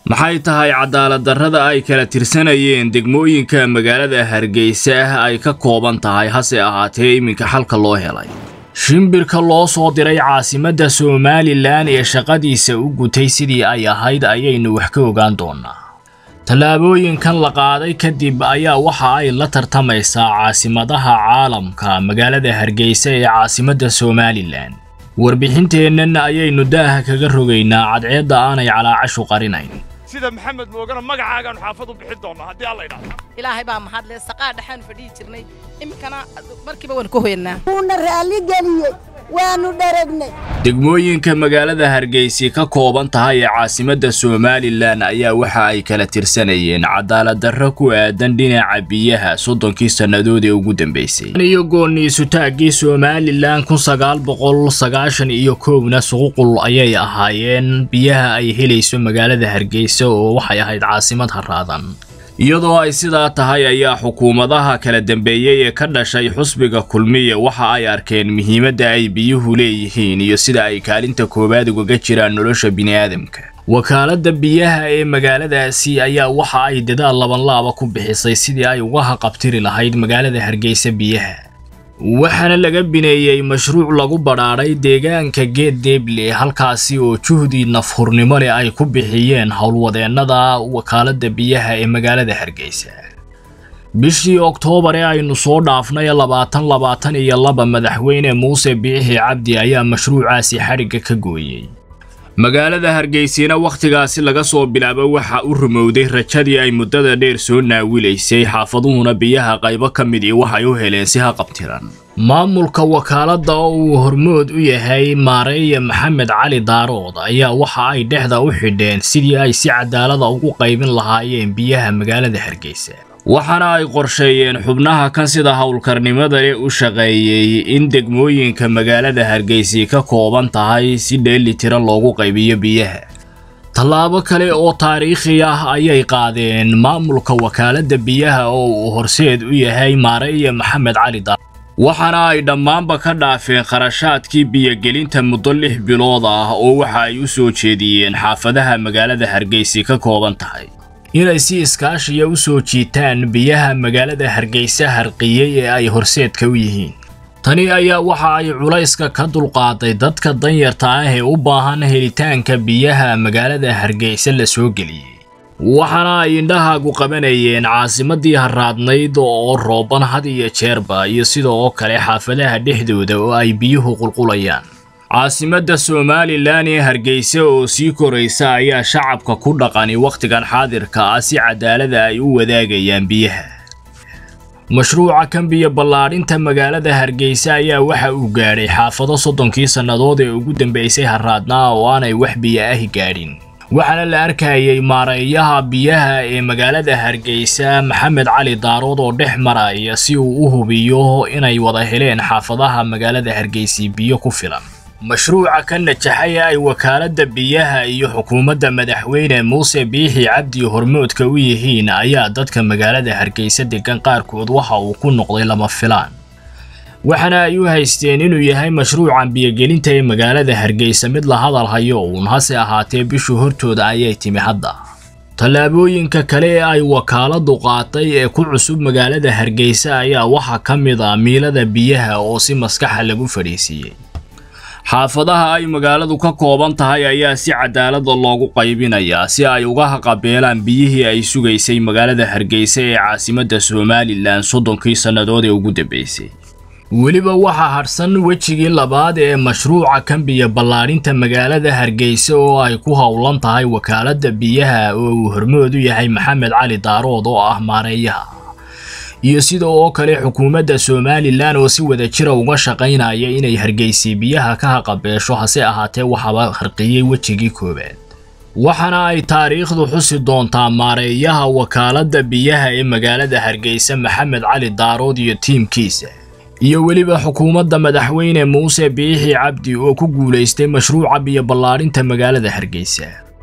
maxay tahay cadaalad-darrada ay kala tirsanayeen degmooyinka magaalada hargeysa ay ka kooban tahay hase ahaatee iminka xalka loo helay shimbirka loo soo diray caasimadda somalilan ee shaqadiisa u gutay sidii ay ahayd ayaynu wax ka ogaan doonaa tallaabooyinkan la qaaday kadib ayaa waxa ay la tartamaysaa caasimadaha caalamka magaalada hargeysa ee caasimadda somalilan warbixinteennan ayaynu daaha kaga rogaynaa cadceedda aanay calaacashu qarinayn sida maxamed moogana magacaagaanu xaafad u bixin doonnaa haddii alla idhaahdo ilaahay baa mahadle saqaa dhexaanu fadhihi jirnay iminkana markiiba waan ka hoyanaa wuuna raalli geliyey waanu dharagnay degmooyinka magaalada hargeysi ka kooban tahay ee caasimadda somalilan ayaa waxa ay kala tirsanayeen cadaalad-darro ku aadan dhinaca biyaha soddonkii sannadood ee ugu dambeysay iyo gooniisutaaggii somalilan kun sagaal boqol sagaashan iyo kowna suququl ayay ahaayeen biyaha ay helayso magaalada hargeysa oo waxay ahayd caasimad haraadan iyadoo ay sidaa tahay ayaa xukuumadaha kala dambeeyey ee ka dhashay xusbiga kulmiya waxa ay arkeen muhiimadda ay biyuhu leeyihiin iyo sida ay kaalinta koowaad ugaga jiraan nolosha bini'aadamka wakaaladda biyaha ee magaaladaasi ayaa waxa ay dadaal labanlaaba ku bixisay sidii ay uga haqabtiri lahayd magaalada hargeysa biyaha waxaana laga bineeyey mashruuc lagu badhaadhay deegaanka geed deeble halkaasi oo juhdi nafhurnimo leh ay ku bixiyeen howlwadeennada wakaaladda biyaha ee magaalada hargeysa bishii oktoobar ee aynu soo dhaafnay labaatan labaatan iyo laba madaxweyne muuse biixi cabdi ayaa mashruucaasi xadhigga ka gooyey magaalada hargeysina wakhtigaasi laga soo bilaabo waxa u rumowday rajadii ay muddada dheer soo naawilaysay xaafaduhuna biyaha qaybo ka mid ii waxay u heleen si haqabtiran maamulka wakaaladda oo uu hormood u yahay maareeya maxamed cali daarood ayaa waxa ay dhexda u xidheen sidii ay si cadaalada ugu qaybin lahaayeen biyaha magaalada hargeysa waxaana ay qorsheeyeen xubnaha kan sida howlkarnimada leh u shaqeeyey in degmooyinka magaalada hargeysi ka kooban tahay si dheeli tira loogu qaybiyo biyaha tallaabo kale oo taariikhi ah ayay qaadeen maamulka wakaaladda biyaha oo uu horseed u yahay maareeya maxamed cali dar waxaana ay dhammaanba ka dhaafeen kharashaadkii biyogelinta muddo lix bilood ah oo waxa ay u soo jeediyeen xaafadaha magaalada hargeysi ka kooban tahay inay si iskaashiya u soo jiitaan biyaha magaalada hargeysa harqiyey ee ay horseedka u yihiin tani ayaa waxa ay culayska ka dulqaaday dadka danyarta ah ee u baahan helitaanka biyaha magaalada hargeysa la soo geliyey waxaana ay indhahaagu qabanayeen caasimadii haraadnayd oo rooban had iyo jeerba iyo sida oo kale xaafadaha dhexdooda oo ay biyuhu qulqulayaan caasimadda somalilan ee hargeysa oo sii koraysa ayaa shacabka ku dhaqani wakhtigan xaadirka ah si cadaalada ay u wadaagayaan biyaha mashruuca kan biyo ballaadhinta magaalada hargeysa ayaa waxa uu gaadhay xaafado soddonkii sannadood ee ugu dambeysay haraadnaa oo aanay wax biyo ahi gaadhin waxaana la arkayay maareeyaha biyaha ee magaalada hargeysa maxamed cali daarood oo dhex maraya si uu u hubiyo inay wada heleen xaafadaha magaalada hargeysi biyo ku filan mashruuca ka najaxay ay wakaaladda biyaha iyo xukuumadda madaxweyne muuse biixi cabdi hormoodka u yihiin ayaa dadka magaalada hargeysa degan qaarkood waxa uu ku noqday lama filaan waxaana ay u haysteen inuu yahay mashruucan biyogelinta ee magaalada hargeysa mid la hadal hayo uun hase ahaatee bishu hortooda ayay timi hadda tallaabooyinka kale ee ay wakaaladdu qaatay ee ku cusub magaalada hargeysa ayaa waxaa ka mid ah miilada biyaha oo si maskaxa lagu fadhiisiiyey xaafadaha ay magaaladu ka kooban tahay ayaa si cadaalada loogu qaybinayaa si ay uga haqabeelaan biyihii ay sugaysay magaalada hargeysa ee caasimadda somalilan soddonkii sannadood ee ugu dambeysay weliba waxaa hadhsan wejigii labaad ee mashruuca kan biyo ballaadhinta magaalada hargeysa oo ay ku howlan tahay wakaaladda biyaha oo uu hormood u yahay maxamed cali daarood oo ah maareeyaha iyo sida oo kale xukuumadda somalilan oo si wada jira uga shaqaynaya inay hargeysi biyaha ka haqabeesho hase ahaatee waxaba harqiyey wejigii koowaad waxaana ay taariikhdu xusi doontaa maareeyaha wakaaladda biyaha ee magaalada hargeysa maxamed cali daarood iyo tiimkiisa iyo weliba xukuumadda madaxweyne muuse biixi cabdi oo ku guulaystay mashruuca biyo ballaadhinta magaalada hargeysa